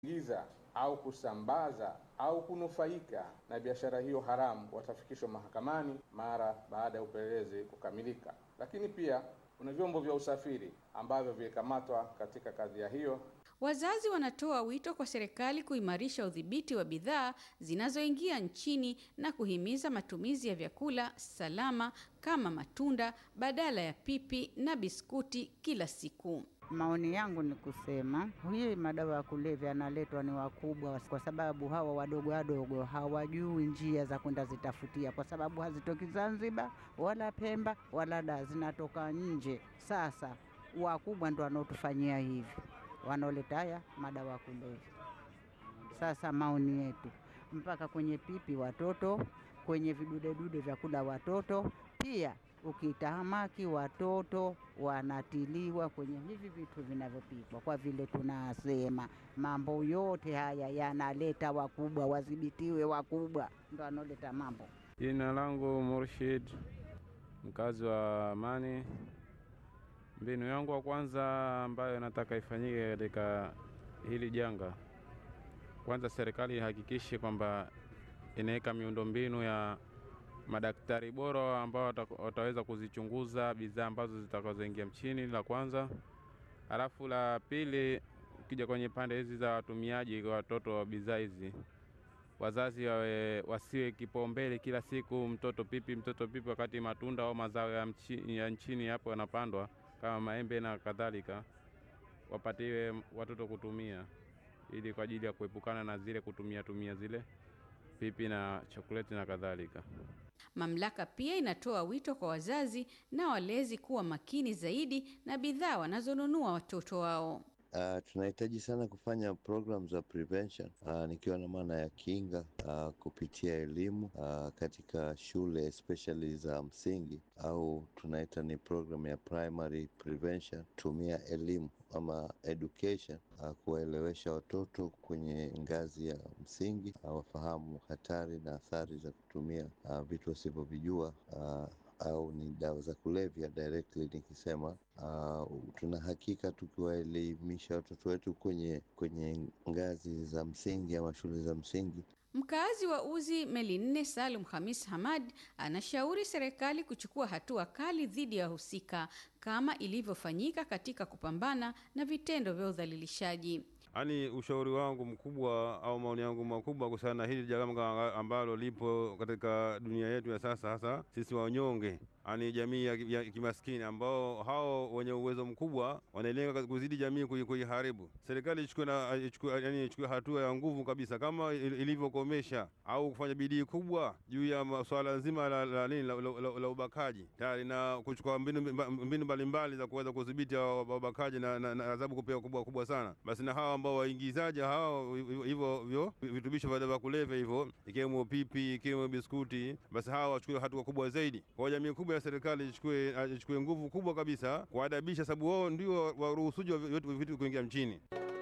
giza au kusambaza au kunufaika na biashara hiyo haramu watafikishwa mahakamani mara baada ya upelelezi kukamilika. Lakini pia kuna vyombo vya usafiri ambavyo vilikamatwa katika kadhia hiyo. Wazazi wanatoa wito kwa serikali kuimarisha udhibiti wa bidhaa zinazoingia nchini na kuhimiza matumizi ya vyakula salama kama matunda badala ya pipi na biskuti kila siku. Maoni yangu ni kusema hii madawa ya kulevya yanaletwa ni wakubwa, kwa sababu hawa wadogo wadogo hawajui njia za kwenda zitafutia, kwa sababu hazitoki Zanzibar wala Pemba wala da, zinatoka nje. Sasa wakubwa ndo wanaotufanyia hivi, wanaoleta haya madawa ya kulevya. Sasa maoni yetu mpaka kwenye pipi watoto, kwenye vidudedude vya kula watoto pia ukitahamaki watoto wanatiliwa kwenye hivi vitu vinavyopikwa, kwa vile tunasema mambo yote haya yanaleta wakubwa, wadhibitiwe wakubwa, ndo wanaoleta mambo. Jina langu Murshid, mkazi wa Amani. Mbinu yangu wa kwanza ambayo nataka ifanyike katika hili janga, kwanza serikali ihakikishe kwamba inaweka miundombinu ya madaktari bora ambao wataweza kuzichunguza bidhaa ambazo zitakazoingia mchini, la kwanza. Halafu la pili, ukija kwenye pande hizi za watumiaji kwa watoto wa bidhaa hizi, wazazi wawe wasiwe kipaumbele kila siku mtoto pipi, mtoto pipi, wakati matunda au mazao ya, mchi, ya nchini hapo yanapandwa kama maembe na kadhalika, wapatiwe watoto kutumia, ili kwa ajili ya kuepukana na zile kutumia tumia zile pipi na chokoleti na kadhalika. Mamlaka pia inatoa wito kwa wazazi na walezi kuwa makini zaidi na bidhaa wanazonunua watoto wao. Uh, tunahitaji sana kufanya program za prevention uh, nikiwa na maana ya kinga uh, kupitia elimu uh, katika shule especially za msingi au tunaita ni program ya primary prevention. Tumia elimu ama education uh, kuwaelewesha watoto kwenye ngazi ya msingi uh, wafahamu hatari na athari za kutumia uh, vitu wasivyovijua uh, au ni dawa za kulevya directly nikisema. Uh, tuna hakika tukiwaelimisha watoto wetu kwenye kwenye ngazi za msingi ama shule za msingi. Mkaazi wa Uzi Meli Nne Salum Hamis Hamad anashauri serikali kuchukua hatua kali dhidi ya wahusika kama ilivyofanyika katika kupambana na vitendo vya udhalilishaji. Yaani, ushauri wangu mkubwa au maoni yangu makubwa kuhusiana na hili janga ambalo lipo katika dunia yetu ya sasa, hasa sisi wanyonge, yaani jamii ya, ya kimaskini ambao hao wenye uwezo mkubwa wanalenga kuzidi jamii kuiharibu. Serikali ichukue na ichukue, yani ichukue hatua ya nguvu kabisa kama ilivyokomesha au kufanya bidii kubwa juu ya swala zima la, la, la, la, la, la, la ubakaji tayari na kuchukua mbinu mbalimbali mbali za kuweza kudhibiti wabakaji na, na, na adhabu kupewa kubwa kubwa sana. Basi na hawa ambao waingizaji hao hivyo hivyo vitubisho vya kulevya hivyo ikiwemo pipi ikiwemo biskuti, basi hawa wachukue hatua kubwa zaidi. Kwa jamii kubwa ya serikali ichukue ichukue nguvu kubwa kabisa kuadabisha, sababu wao ndio waruhusuji wa vitu kuingia mchini.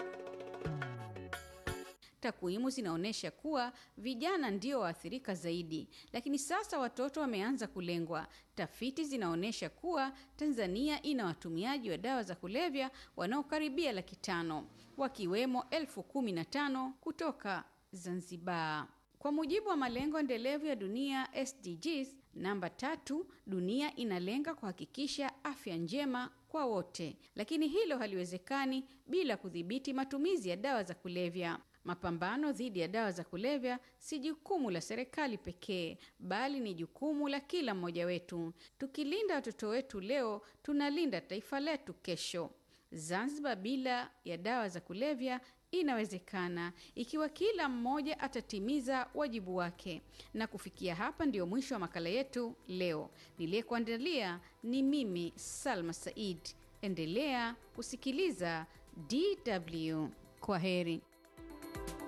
Takwimu zinaonyesha kuwa vijana ndio waathirika zaidi, lakini sasa watoto wameanza kulengwa. Tafiti zinaonyesha kuwa Tanzania ina watumiaji wa dawa za kulevya wanaokaribia laki tano wakiwemo elfu kumi na tano kutoka Zanzibar. Kwa mujibu wa malengo endelevu ya dunia SDGs namba tatu, dunia inalenga kuhakikisha afya njema kwa wote, lakini hilo haliwezekani bila kudhibiti matumizi ya dawa za kulevya. Mapambano dhidi ya dawa za kulevya si jukumu la serikali pekee, bali ni jukumu la kila mmoja wetu. Tukilinda watoto wetu leo, tunalinda taifa letu kesho. Zanzibar bila ya dawa za kulevya inawezekana ikiwa kila mmoja atatimiza wajibu wake. Na kufikia hapa ndiyo mwisho wa makala yetu leo. Niliyekuandalia ni mimi Salma Said. Endelea kusikiliza DW. Kwa heri.